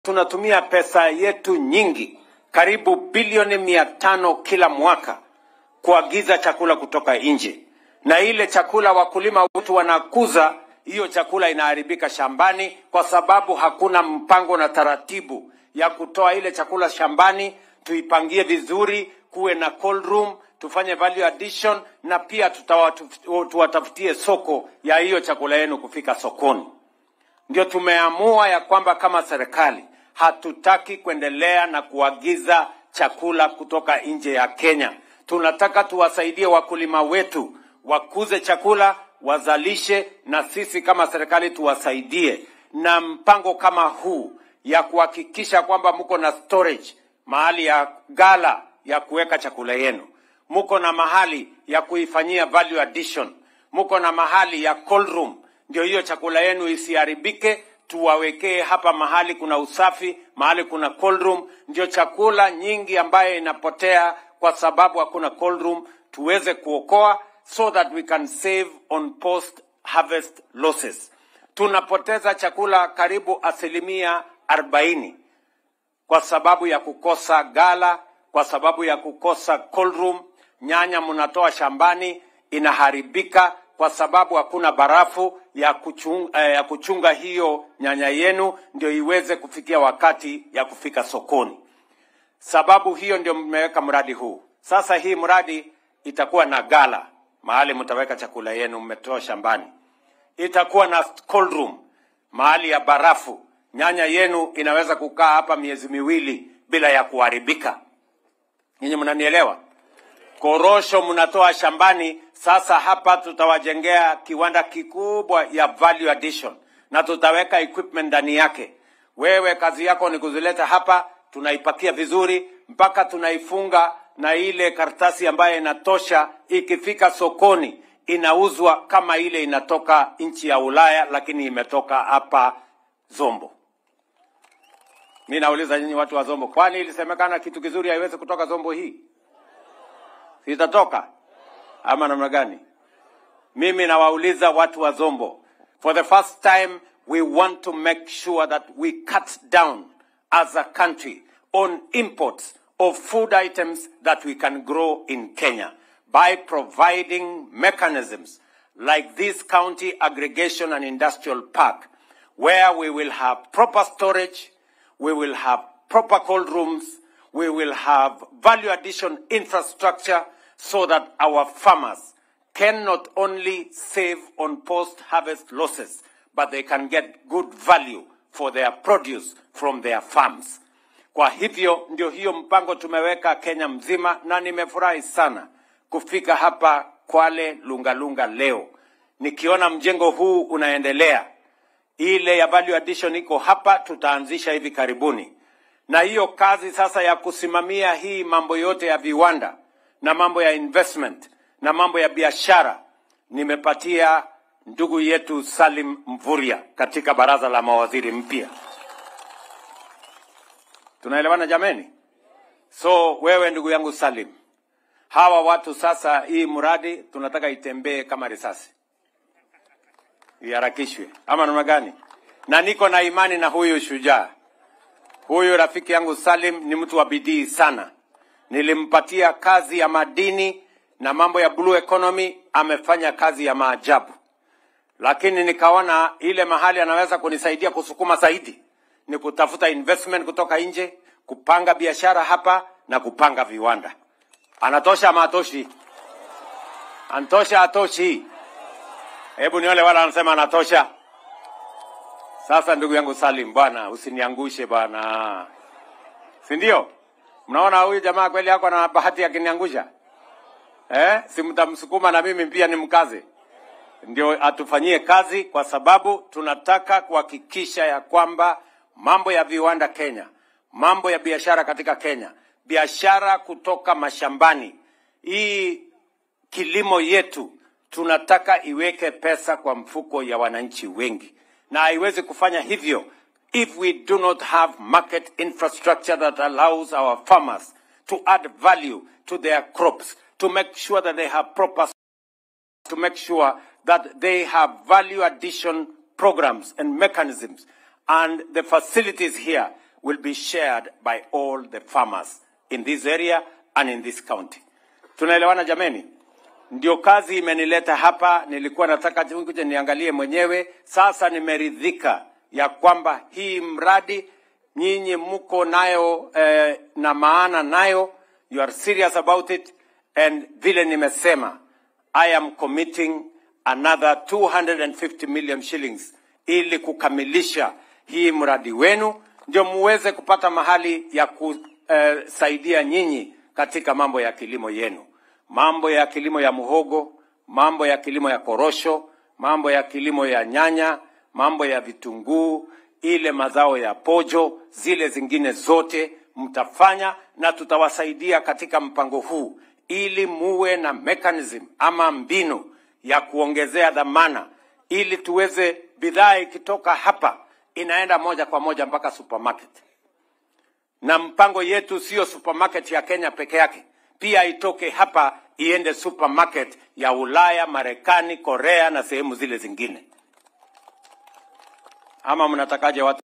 tunatumia pesa yetu nyingi, karibu bilioni mia tano kila mwaka kuagiza chakula kutoka nje, na ile chakula wakulima wetu wanakuza, hiyo chakula inaharibika shambani kwa sababu hakuna mpango na taratibu ya kutoa ile chakula shambani, tuipangie vizuri, kuwe na cold room, tufanye value addition, na pia tutawatu- tuwatafutie soko ya hiyo chakula yenu kufika sokoni. Ndio tumeamua ya kwamba kama serikali hatutaki kuendelea na kuagiza chakula kutoka nje ya Kenya. Tunataka tuwasaidie wakulima wetu wakuze chakula, wazalishe, na sisi kama serikali tuwasaidie na mpango kama huu ya kuhakikisha kwamba mko na storage, mahali ya gala ya kuweka chakula yenu, mko na mahali ya kuifanyia value addition, mko na mahali ya cold room ndio hiyo chakula yenu isiharibike. Tuwawekee hapa mahali kuna usafi, mahali kuna cold room, ndio chakula nyingi ambayo inapotea kwa sababu hakuna cold room tuweze kuokoa, so that we can save on post harvest losses. Tunapoteza chakula karibu asilimia arobaini kwa sababu ya kukosa gala, kwa sababu ya kukosa cold room. Nyanya mnatoa shambani inaharibika kwa sababu hakuna barafu ya kuchunga, eh, ya kuchunga hiyo nyanya yenu ndio iweze kufikia wakati ya kufika sokoni. Sababu hiyo ndio mmeweka mradi huu. Sasa hii mradi itakuwa na gala mahali mtaweka chakula yenu mmetoa shambani, itakuwa na cold room mahali ya barafu. Nyanya yenu inaweza kukaa hapa miezi miwili bila ya kuharibika. Nyinyi mnanielewa? Korosho mnatoa shambani, sasa hapa tutawajengea kiwanda kikubwa ya value addition na tutaweka equipment ndani yake. Wewe kazi yako ni kuzileta hapa, tunaipakia vizuri mpaka tunaifunga na ile karatasi ambayo inatosha. Ikifika sokoni inauzwa kama ile inatoka nchi ya Ulaya, lakini imetoka hapa Zombo. Mi nauliza nyinyi watu wa Zombo, kwani ilisemekana kitu kizuri haiwezi kutoka Zombo hii? Sitatoka ama namna gani? Mimi nawauliza watu wa Zombo, for the first time we want to make sure that we cut down as a country on imports of food items that we can grow in Kenya by providing mechanisms like this county aggregation and industrial park where we will have proper storage, we will have proper cold rooms, we will have value addition infrastructure so that our farmers can not only save on post-harvest losses, but they can get good value for their produce from their farms. Kwa hivyo ndio hiyo mpango tumeweka Kenya mzima, na nimefurahi sana kufika hapa Kwale Lungalunga leo nikiona mjengo huu unaendelea. Ile ya value addition iko hapa, tutaanzisha hivi karibuni, na hiyo kazi sasa ya kusimamia hii mambo yote ya viwanda na mambo ya investment na mambo ya biashara nimepatia ndugu yetu Salim Mvurya katika baraza la mawaziri mpya. Tunaelewana jameni? So wewe ndugu yangu Salim, hawa watu sasa, hii mradi tunataka itembee kama risasi, iharakishwe ama namna gani? Na niko na imani na huyu shujaa, huyu rafiki yangu Salim ni mtu wa bidii sana. Nilimpatia kazi ya madini na mambo ya blue economy, amefanya kazi ya maajabu, lakini nikaona ile mahali anaweza kunisaidia kusukuma zaidi ni kutafuta investment kutoka nje, kupanga biashara hapa na kupanga viwanda. Anatosha ama atoshi? Antosha atoshi? Hebu niole wala anasema anatosha. Sasa ndugu yangu Salim, bwana usiniangushe bwana, si ndio? Mnaona huyu jamaa kweli yako na bahati akiniangusha eh? Si mtamsukuma na mimi pia nimkaze, ndio atufanyie kazi, kwa sababu tunataka kuhakikisha ya kwamba mambo ya viwanda Kenya, mambo ya biashara katika Kenya, biashara kutoka mashambani, hii kilimo yetu tunataka iweke pesa kwa mfuko ya wananchi wengi, na haiwezi kufanya hivyo if we do not have market infrastructure that allows our farmers to add value to their crops, to make sure that they have proper to make sure that they have value addition programs and mechanisms and the facilities here will be shared by all the farmers in this area and in this county. Tunaelewana jameni? Ndio kazi imenileta hapa. Nilikuwa nataka kuja niangalie mwenyewe. Sasa nimeridhika ya kwamba hii mradi nyinyi mko nayo eh, na maana nayo, you are serious about it, and vile nimesema, I am committing another 250 million shillings ili kukamilisha hii mradi wenu, ndio muweze kupata mahali ya kusaidia nyinyi katika mambo ya kilimo yenu, mambo ya kilimo ya muhogo, mambo ya kilimo ya korosho, mambo ya kilimo ya nyanya, mambo ya vitunguu, ile mazao ya pojo, zile zingine zote mtafanya, na tutawasaidia katika mpango huu ili muwe na mechanism ama mbinu ya kuongezea dhamana, ili tuweze bidhaa ikitoka hapa inaenda moja kwa moja mpaka supermarket na mpango yetu sio supermarket ya Kenya peke yake, pia itoke hapa iende supermarket ya Ulaya, Marekani, Korea na sehemu zile zingine. Ama mnatakaje watu?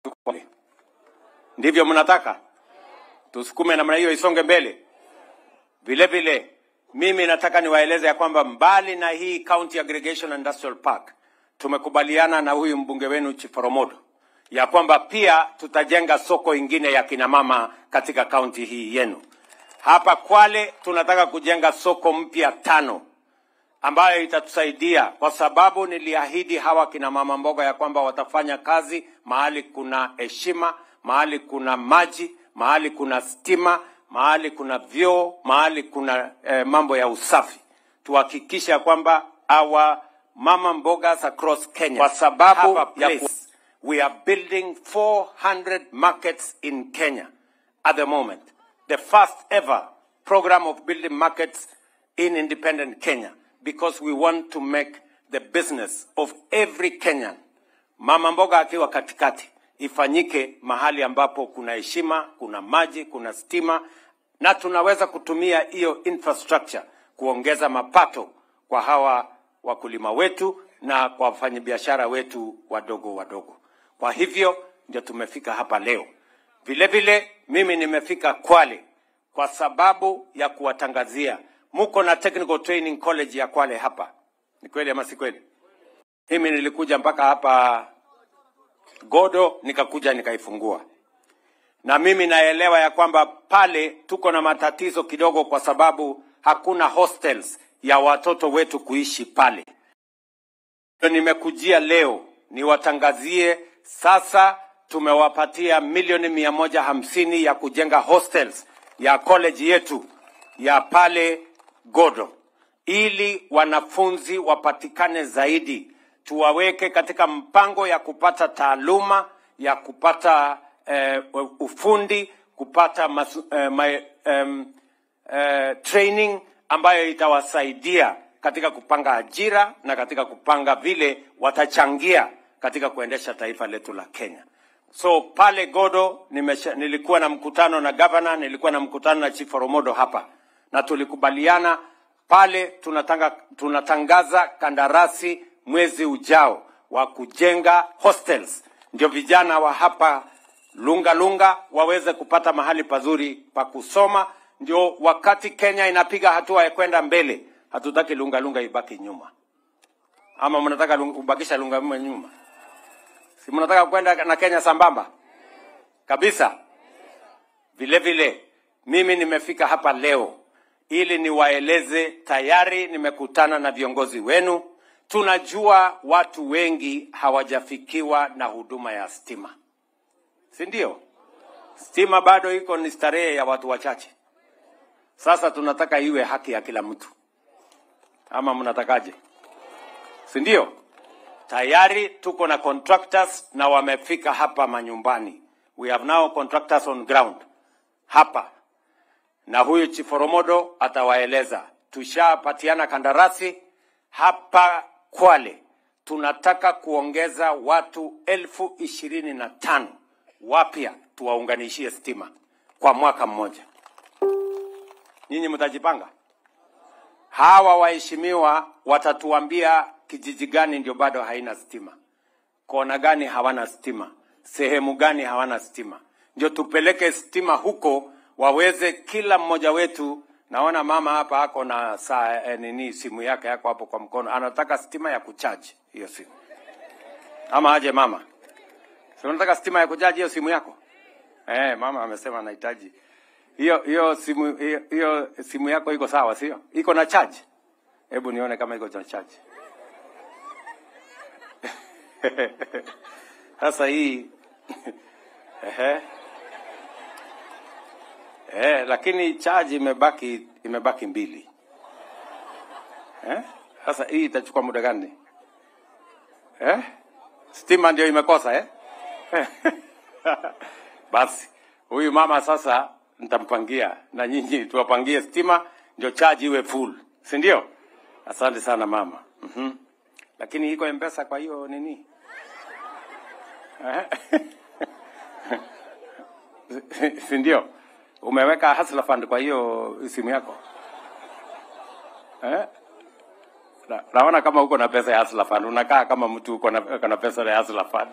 Ndivyo mnataka tusukume namna hiyo isonge mbele? Vile vile mimi nataka niwaeleze ya kwamba mbali na hii County Aggregation Industrial Park tumekubaliana na huyu mbunge wenu Chiporomodo ya kwamba pia tutajenga soko ingine ya kina mama katika kaunti hii yenu. Hapa Kwale tunataka kujenga soko mpya tano ambayo itatusaidia kwa sababu niliahidi hawa kina mama mboga ya kwamba watafanya kazi mahali kuna heshima, mahali kuna maji, mahali kuna stima, mahali kuna vyoo, mahali kuna eh, mambo ya usafi. Tuhakikishe ya kwamba our mama mbogas across Kenya kwa sababu ya ku we are building 400 markets in Kenya at the moment. The first ever program of building markets in independent Kenya because we want to make the business of every Kenyan, mama mboga akiwa katikati, ifanyike mahali ambapo kuna heshima, kuna maji, kuna stima na tunaweza kutumia hiyo infrastructure kuongeza mapato kwa hawa wakulima wetu na kwa wafanyabiashara wetu wadogo wadogo. Kwa hivyo ndio tumefika hapa leo. Vile vile mimi nimefika Kwale kwa sababu ya kuwatangazia muko na Technical Training College ya Kwale hapa. Ni kweli ama si kweli? Mimi nilikuja mpaka hapa Godo nikakuja nikaifungua, na mimi naelewa ya kwamba pale tuko na matatizo kidogo, kwa sababu hakuna hostels ya watoto wetu kuishi pale. Nimekujia leo niwatangazie sasa tumewapatia milioni mia moja hamsini ya kujenga hostels ya college yetu ya pale Godo, ili wanafunzi wapatikane zaidi, tuwaweke katika mpango ya kupata taaluma ya kupata eh, ufundi kupata mas, eh, my, um, eh, training ambayo itawasaidia katika kupanga ajira na katika kupanga vile watachangia katika kuendesha taifa letu la Kenya. So pale Godo nimesha, nilikuwa na mkutano na gavana, nilikuwa na mkutano na Chief Oromodo hapa na tulikubaliana pale tunatanga, tunatangaza kandarasi mwezi ujao wa kujenga hostels, ndio vijana wa hapa Lunga Lunga waweze kupata mahali pazuri pa kusoma, ndio wakati Kenya inapiga hatua ya kwenda mbele, hatutaki Lunga Lunga ibaki nyuma. Ama mnataka lung- kubakisha Lunga Lunga nyuma? Si mnataka kwenda na Kenya sambamba kabisa? Vile vile mimi nimefika hapa leo ili niwaeleze, tayari nimekutana na viongozi wenu. Tunajua watu wengi hawajafikiwa na huduma ya stima, si ndio? Stima bado iko ni starehe ya watu wachache. Sasa tunataka iwe haki ya kila mtu, ama mnatakaje? Si ndio? Tayari tuko na contractors na wamefika hapa manyumbani. We have now contractors on ground hapa, na huyu Chiforomodo atawaeleza. Tushapatiana kandarasi hapa Kwale, tunataka kuongeza watu elfu ishirini na tano wapya tuwaunganishie stima kwa mwaka mmoja. Nyinyi mtajipanga? Hawa waheshimiwa watatuambia kijiji gani ndio bado haina stima, kona gani hawana stima, sehemu gani hawana stima. ndio tupeleke stima huko, waweze kila mmoja wetu. Naona mama hapa ako na saa eh, nini, simu yake yako hapo kwa mkono, anataka stima ya kuchaji hiyo simu, ama aje mama? Si unataka stima ya kuchaji hiyo simu yako? Eh, mama amesema anahitaji hiyo hiyo simu hiyo, hiyo simu yako iko sawa, sio? Iko na charge? Hebu nione kama iko na charge. Sasa hii ehe, eh, lakini charge imebaki imebaki mbili. Eh? Sasa hii itachukua muda gani? Eh? Stima ndio imekosa eh? Basi huyu mama sasa nitampangia na nyinyi tuwapangie stima ndio charge iwe full, si ndio? Asante sana mama. Mhm. Lakini iko mpesa kwa hiyo nini? Eh? si ndio? Umeweka Hustler Fund kwa hiyo simu yako eh? Na, naona kama uko na pesa ya Hustler Fund, unakaa kama mtu uko na, uko na pesa ya Hustler Fund.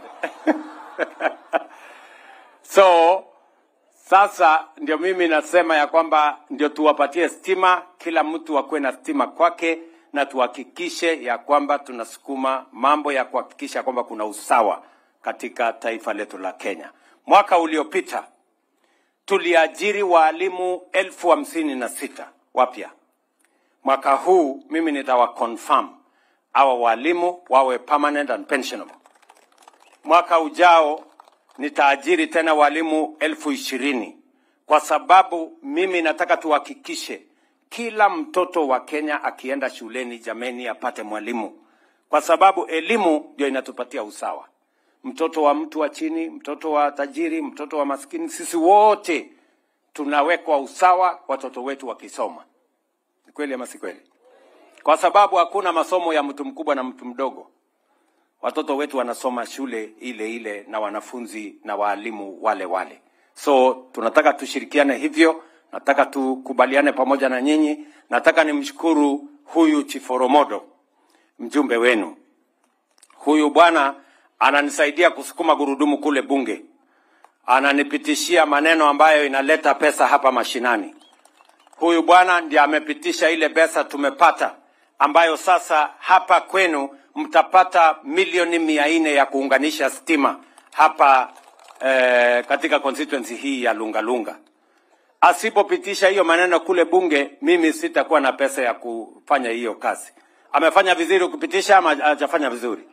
so sasa ndio mimi nasema ya kwamba ndio tuwapatie stima, kila mtu akuwe na stima kwake, na tuhakikishe ya kwamba tunasukuma mambo ya kuhakikisha kwamba kuna usawa katika taifa letu la Kenya. Mwaka uliopita tuliajiri waalimu elfu hamsini na sita wapya. Mwaka huu mimi nitawa confirm hawa walimu wawe permanent and pensionable. Mwaka ujao nitaajiri tena walimu elfu ishirini kwa sababu mimi nataka tuhakikishe kila mtoto wa Kenya akienda shuleni, jameni, apate mwalimu, kwa sababu elimu ndio inatupatia usawa. Mtoto wa mtu wa chini, mtoto wa tajiri, mtoto wa maskini, sisi wote tunawekwa usawa, watoto wetu wakisoma. Ni kweli ama si kweli? Kwa sababu hakuna masomo ya mtu mkubwa na mtu mdogo. Watoto wetu wanasoma shule ile ile na wanafunzi na waalimu wale wale. So tunataka tushirikiane hivyo, nataka tukubaliane pamoja na nyinyi. Nataka nimshukuru huyu Chiforomodo, mjumbe wenu. Huyu bwana ananisaidia kusukuma gurudumu kule bunge, ananipitishia maneno ambayo inaleta pesa hapa mashinani. Huyu bwana ndiye amepitisha ile pesa tumepata, ambayo sasa hapa kwenu mtapata milioni mia nne ya kuunganisha stima hapa eh, katika constituency hii ya Lungalunga. Asipopitisha hiyo maneno kule bunge, mimi sitakuwa na pesa ya kufanya hiyo kazi. Amefanya vizuri kupitisha ama hajafanya vizuri?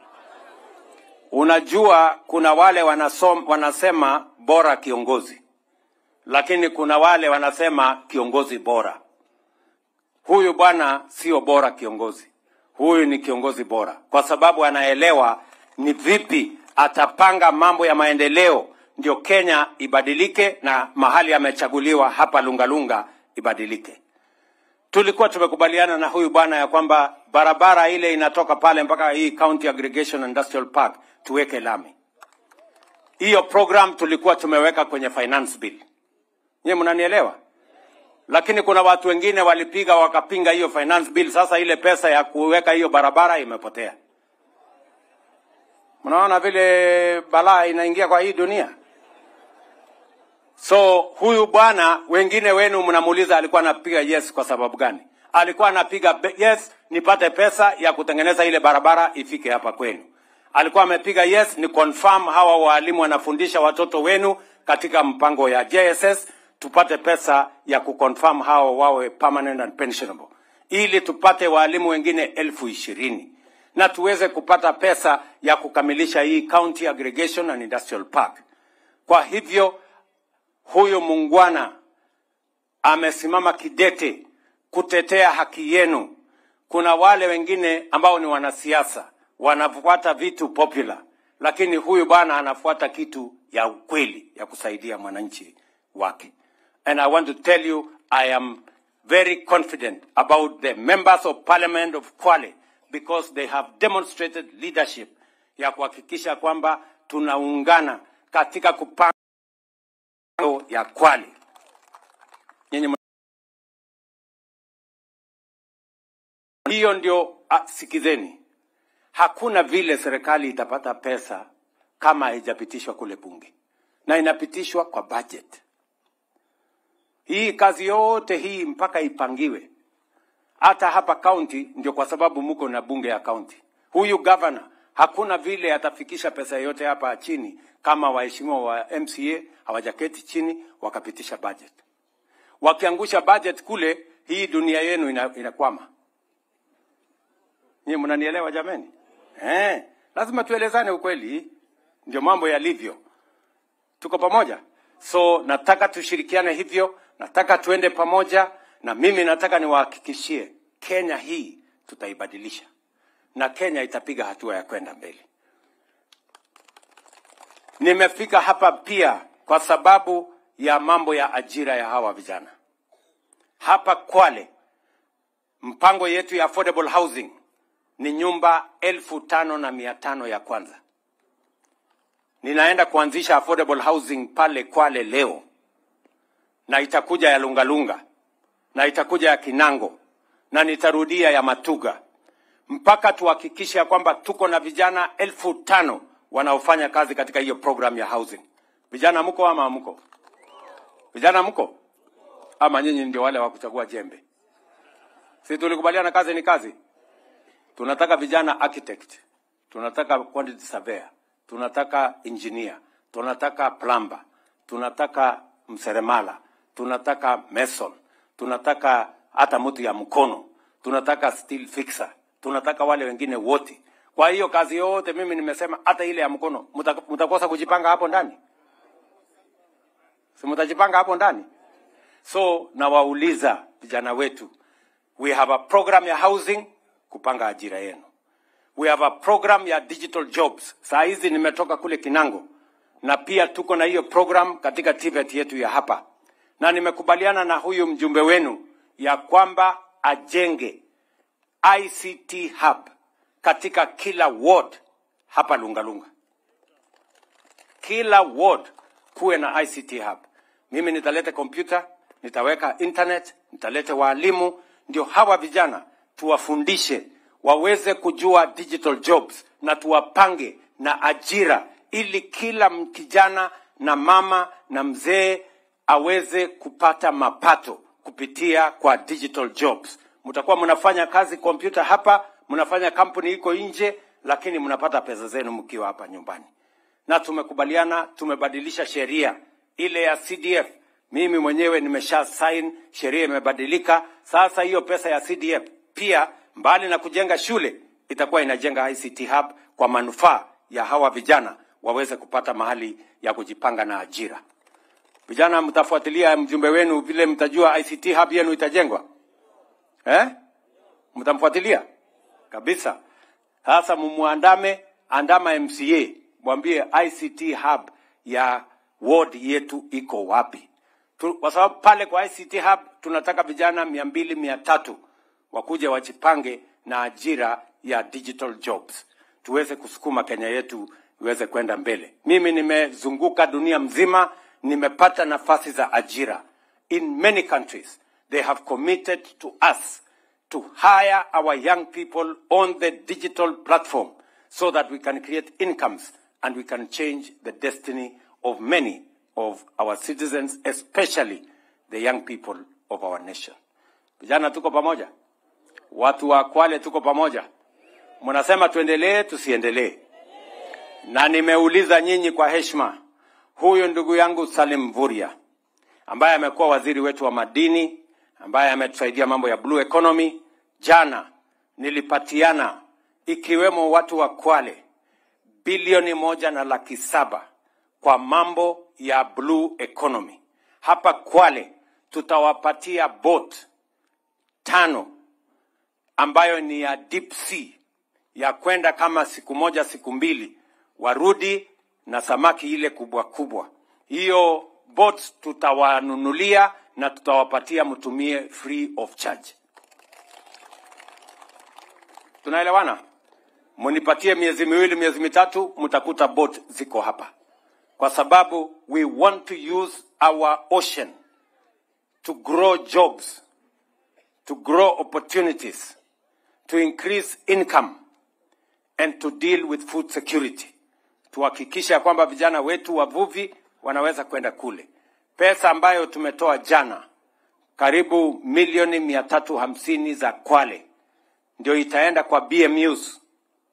Unajua, kuna wale wanasom, wanasema bora kiongozi, lakini kuna wale wanasema kiongozi bora. Huyu bwana sio bora kiongozi, huyu ni kiongozi bora, kwa sababu anaelewa ni vipi atapanga mambo ya maendeleo ndio Kenya ibadilike na mahali amechaguliwa hapa Lungalunga ibadilike. Tulikuwa tumekubaliana na huyu bwana ya kwamba barabara ile inatoka pale mpaka hii County Aggregation Industrial Park tuweke lami. Hiyo program tulikuwa tumeweka kwenye finance bill. Nyie mnanielewa? Lakini kuna watu wengine walipiga wakapinga hiyo finance bill. Sasa ile pesa ya kuweka hiyo barabara imepotea. Mnaona vile balaa inaingia kwa hii dunia. So huyu bwana, wengine wenu mnamuuliza alikuwa anapiga yes kwa sababu gani? Alikuwa anapiga be- yes nipate pesa ya kutengeneza ile barabara ifike hapa kwenu. Alikuwa amepiga yes ni confirm hawa walimu wanafundisha watoto wenu katika mpango ya JSS, tupate pesa ya kuconfirm hawa wawe permanent and pensionable, ili tupate walimu wengine elfu ishirini na tuweze kupata pesa ya kukamilisha hii county aggregation and industrial park. Kwa hivyo huyu muungwana amesimama kidete kutetea haki yenu. Kuna wale wengine ambao ni wanasiasa wanafuata vitu popular, lakini huyu bwana anafuata kitu ya ukweli ya kusaidia mwananchi wake. And I want to tell you I am very confident about the members of parliament of Kwale because they have demonstrated leadership ya kuhakikisha kwamba tunaungana katika kupanga ya Kwale. Nyinyi mna- hiyo ndio ah, sikizeni, hakuna vile serikali itapata pesa kama haijapitishwa kule bunge, na inapitishwa kwa budget. Hii kazi yote hii mpaka ipangiwe, hata hapa kaunti, ndio kwa sababu mko na bunge ya kaunti. Huyu governor hakuna vile atafikisha pesa yote hapa chini kama waheshimiwa wa MCA hawajaketi chini wakapitisha budget. Wakiangusha budget kule, hii dunia yenu ina, inakwama. Nyie mnanielewa jameni? Eh, lazima tuelezane ukweli, ndio mambo yalivyo. Tuko pamoja? So nataka tushirikiane hivyo, nataka tuende pamoja, na mimi nataka niwahakikishie Kenya hii tutaibadilisha, na Kenya itapiga hatua ya kwenda mbele. Nimefika hapa pia kwa sababu ya mambo ya ajira ya hawa vijana hapa Kwale. Mpango yetu ya affordable housing ni nyumba elfu tano na mia tano ya kwanza. Ninaenda kuanzisha affordable housing pale Kwale leo, na itakuja ya Lungalunga na itakuja ya Kinango na nitarudia ya Matuga mpaka tuhakikishe ya kwamba tuko na vijana elfu tano wanaofanya kazi katika hiyo program ya housing. Vijana mko ama hamko? Vijana mko ama nyinyi ndio wale wa kuchagua jembe? Si tulikubaliana kazi ni kazi? Tunataka vijana architect, tunataka quantity surveyor, tunataka engineer, tunataka plumber, tunataka mseremala, tunataka mason, tunataka hata mtu ya mkono, tunataka steel fixer, tunataka wale wengine wote. Kwa hiyo kazi yote mimi nimesema, hata ile ya mkono mta- mtakosa kujipanga hapo ndani, si mtajipanga hapo ndani? So nawauliza vijana wetu, we have a program ya housing kupanga ajira yenu. We have a program ya digital jobs. Saa hizi nimetoka kule Kinango na pia tuko na hiyo program katika TVET yetu ya hapa, na nimekubaliana na huyu mjumbe wenu ya kwamba ajenge ICT hub katika kila ward hapa Lungalunga, kila ward kuwe na ICT hub. Mimi nitaleta kompyuta, nitaweka internet, nitaleta waalimu, ndio hawa vijana tuwafundishe waweze kujua digital jobs na tuwapange na ajira, ili kila m- kijana na mama na mzee aweze kupata mapato kupitia kwa digital jobs. Mtakuwa mnafanya kazi kompyuta hapa, mnafanya kampuni iko nje, lakini mnapata pesa zenu mkiwa hapa nyumbani na tumekubaliana, tumebadilisha sheria ile ya CDF. Mimi mwenyewe nimesha sign, sheria imebadilika. Sasa hiyo pesa ya CDF pia, mbali na kujenga shule, itakuwa inajenga ICT hub kwa manufaa ya hawa vijana waweze kupata mahali ya kujipanga na ajira. Vijana, mtafuatilia mjumbe wenu vile mtajua ICT hub yenu itajengwa eh? Mtamfuatilia kabisa. Sasa mumuandame, andama MCA, mwambie ICT hub ya ward yetu iko wapi, Tu- kwa sababu pale kwa ICT hub tunataka vijana mia mbili mia tatu wakuja wajipange na ajira ya digital jobs, tuweze kusukuma Kenya yetu iweze kwenda mbele. Mimi nimezunguka dunia mzima, nimepata nafasi za ajira in many countries. They have committed to us to hire our young people on the digital platform so that we can create incomes and we can change the destiny of many of our citizens, especially the young people of our nation. Vijana tuko pamoja, watu wa Kwale tuko pamoja. Mnasema tuendelee, tusiendelee? Na nimeuliza nyinyi kwa heshima, huyu ndugu yangu Salim Mvurya ambaye amekuwa waziri wetu wa madini, ambaye ametusaidia mambo ya blue economy. Jana nilipatiana ikiwemo watu wa Kwale bilioni moja na laki saba kwa mambo ya blue economy. Hapa Kwale tutawapatia boat tano ambayo ni ya deep sea ya kwenda kama siku moja siku mbili, warudi na samaki ile kubwa kubwa. Hiyo boats tutawanunulia na tutawapatia mtumie free of charge. Tunaelewana? Munipatie miezi miwili, miezi mitatu, mtakuta boat ziko hapa, kwa sababu we want to use our ocean to grow jobs, to grow opportunities, to increase income and to deal with food security. Tuhakikishe ya kwamba vijana wetu wavuvi wanaweza kwenda kule. Pesa ambayo tumetoa jana karibu milioni mia tatu hamsini za Kwale ndio itaenda kwa BMUs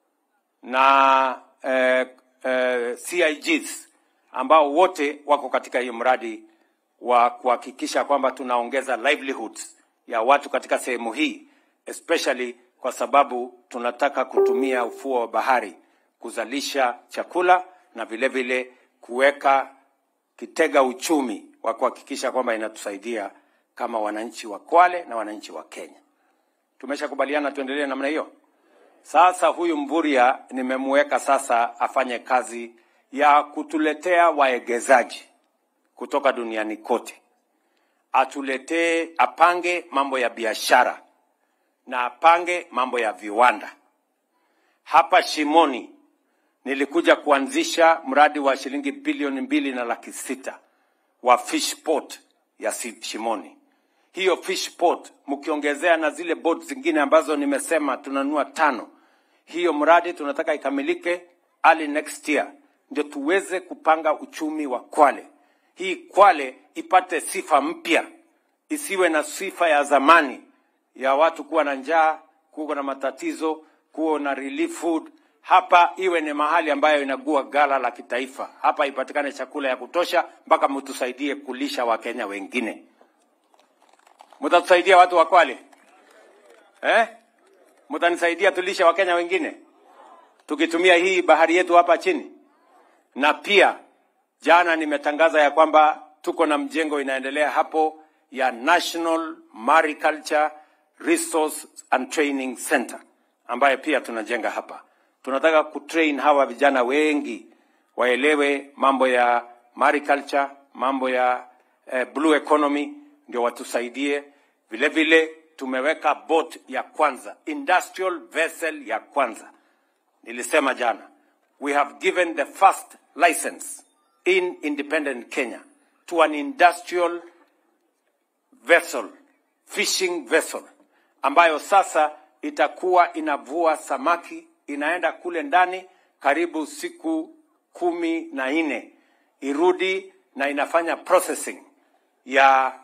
na eh, eh, CIGs ambao wote wako katika hiyo mradi wa kuhakikisha kwamba tunaongeza livelihoods ya watu katika sehemu hii especially kwa sababu tunataka kutumia ufuo wa bahari kuzalisha chakula na vile vile kuweka kitega uchumi wa kuhakikisha kwamba inatusaidia kama wananchi wa Kwale na wananchi wa Kenya. Tumeshakubaliana tuendelee namna hiyo. Sasa huyu Mvurya nimemweka sasa afanye kazi ya kutuletea waegezaji kutoka duniani kote, atuletee, apange mambo ya biashara na apange mambo ya viwanda. Hapa Shimoni nilikuja kuanzisha mradi wa shilingi bilioni mbili na laki sita wa fish port ya Si- Shimoni. Hiyo fish port mkiongezea na zile boat zingine ambazo nimesema tunanunua tano, hiyo mradi tunataka ikamilike early next year, ndio tuweze kupanga uchumi wa Kwale. Hii Kwale ipate sifa mpya, isiwe na sifa ya zamani ya watu kuwa na njaa, kuwa na matatizo, kuwa na relief food. Hapa iwe ni mahali ambayo inagua gala la kitaifa. Hapa ipatikane chakula ya kutosha, mpaka mtusaidie kulisha Wakenya wengine. Mtatusaidia watu wa Kwale eh? Mtanisaidia tulishe Wakenya wengine tukitumia hii bahari yetu hapa chini. Na pia jana nimetangaza ya kwamba tuko na mjengo inaendelea hapo ya National Mariculture Resource and Training Center ambayo pia tunajenga hapa. Tunataka kutrain hawa vijana wengi waelewe mambo ya mariculture, mambo ya eh, blue economy, ndio watusaidie. Vile vile tumeweka boat ya kwanza, industrial vessel ya kwanza nilisema jana we have given the first license in independent kenya to an industrial vessel fishing vessel ambayo sasa itakuwa inavua samaki inaenda kule ndani karibu siku kumi na nne irudi na inafanya processing ya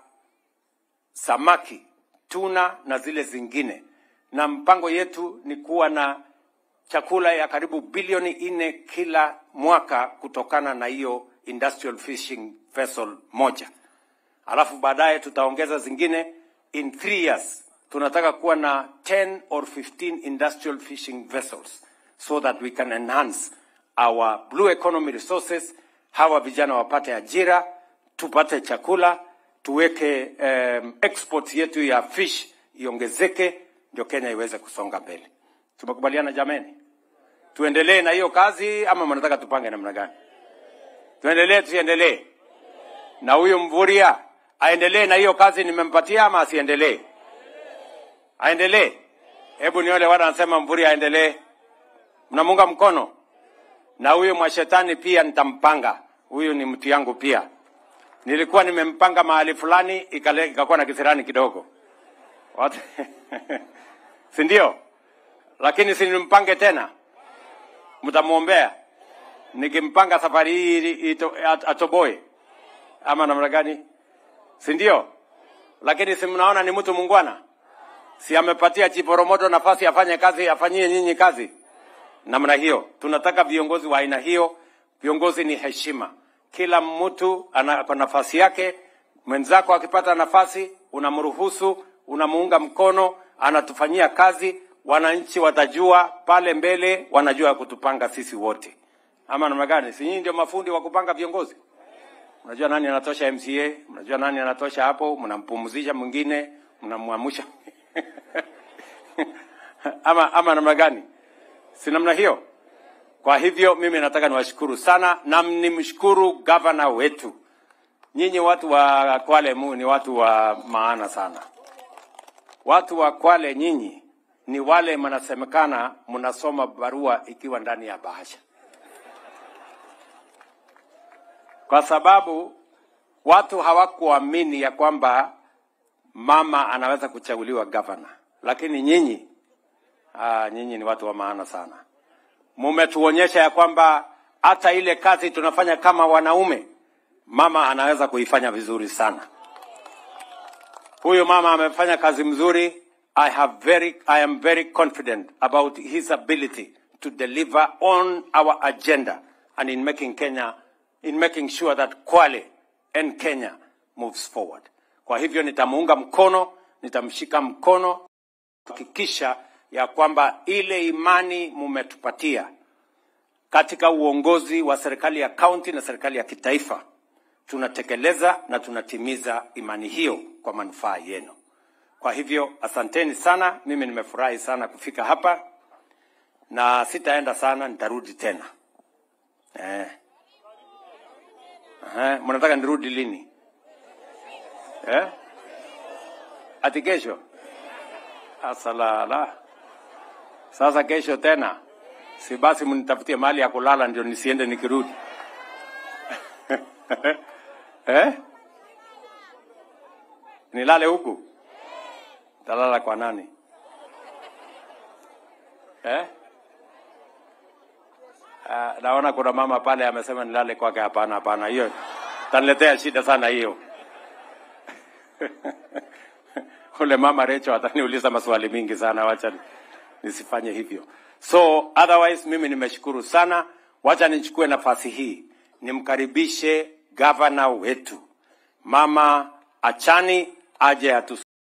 samaki tuna na zile zingine na mpango yetu ni kuwa na chakula ya karibu bilioni nne kila mwaka kutokana na hiyo industrial fishing vessel moja. Alafu baadaye tutaongeza zingine. In three years tunataka kuwa na 10 or 15 industrial fishing vessels so that we can enhance our blue economy resources, hawa vijana wapate ajira, tupate chakula, tuweke um, export yetu ya fish iongezeke, ndio Kenya iweze kusonga mbele. Tumekubaliana jameni? Tuendelee na hiyo kazi ama mnataka tupange namna gani? Tuendelee tusiendelee? Na huyu Mvurya aendelee na hiyo kazi nimempatia ama asiendelee? Aendelee. Hebu nione wale wanasema Mvurya aendelee. Mnamunga mkono? Na huyu mwashetani pia nitampanga. Huyu ni mtu yangu pia. Nilikuwa nimempanga mahali fulani ikale- ikakuwa na kisirani kidogo. Watu si ndio? Lakini si nimpange tena, mtamwombea nikimpanga safari hii ito- at- atoboe ama namna gani? Si ndio? Lakini si mnaona ni mtu mungwana, si amepatia Chiporomoto nafasi afanye kazi, afanyie nyinyi kazi namna hiyo. Tunataka viongozi wa aina hiyo. Viongozi ni heshima, kila mtu ana kwa nafasi yake. Mwenzako akipata nafasi, unamruhusu, unamuunga mkono, anatufanyia kazi. Wananchi watajua pale mbele, wanajua kutupanga sisi wote, ama namna gani? Si nyinyi ndio mafundi wa kupanga viongozi? Mnajua nani anatosha MCA, mnajua nani anatosha hapo, mnampumzisha mwingine, mnamwamusha ama, ama namna gani? Si namna hiyo? Kwa hivyo mimi nataka niwashukuru sana na nimshukuru gavana wetu. Nyinyi watu wa Kwale mu ni watu wa maana sana. Watu wa Kwale nyinyi ni wale mnasemekana mnasoma barua ikiwa ndani ya bahasha, kwa sababu watu hawakuamini ya kwamba mama anaweza kuchaguliwa gavana, lakini nyinyi ah, nyinyi ni watu wa maana sana mumetuonyesha ya kwamba hata ile kazi tunafanya kama wanaume mama anaweza kuifanya vizuri sana. Huyu mama amefanya kazi mzuri. I have very, I am very confident about his ability to deliver on our agenda and in making Kenya, in making sure that Kwale and Kenya moves forward. Kwa hivyo nitamuunga mkono, nitamshika mkono kuhakikisha ya kwamba ile imani mumetupatia katika uongozi wa serikali ya kaunti na serikali ya kitaifa tunatekeleza na tunatimiza imani hiyo kwa manufaa yenu. Kwa hivyo asanteni sana, mimi nimefurahi sana kufika hapa na sitaenda sana, nitarudi tena eh. Eh, mnataka nirudi lini eh? Ati kesho? Asalala, sasa kesho tena, si basi mnitafutie mahali ya kulala ndio nisiende nikirudi eh? Nilale huku? Talala kwa nani eh? Uh, naona kuna mama pale amesema nilale kwake. Hapana, hapana, hiyo taniletea shida sana hiyo. Ule mama Recho ataniuliza maswali mingi sana, wacha nisifanye hivyo. So otherwise, mimi nimeshukuru sana. Wacha nichukue nafasi hii nimkaribishe gavana wetu Mama Achani aje atu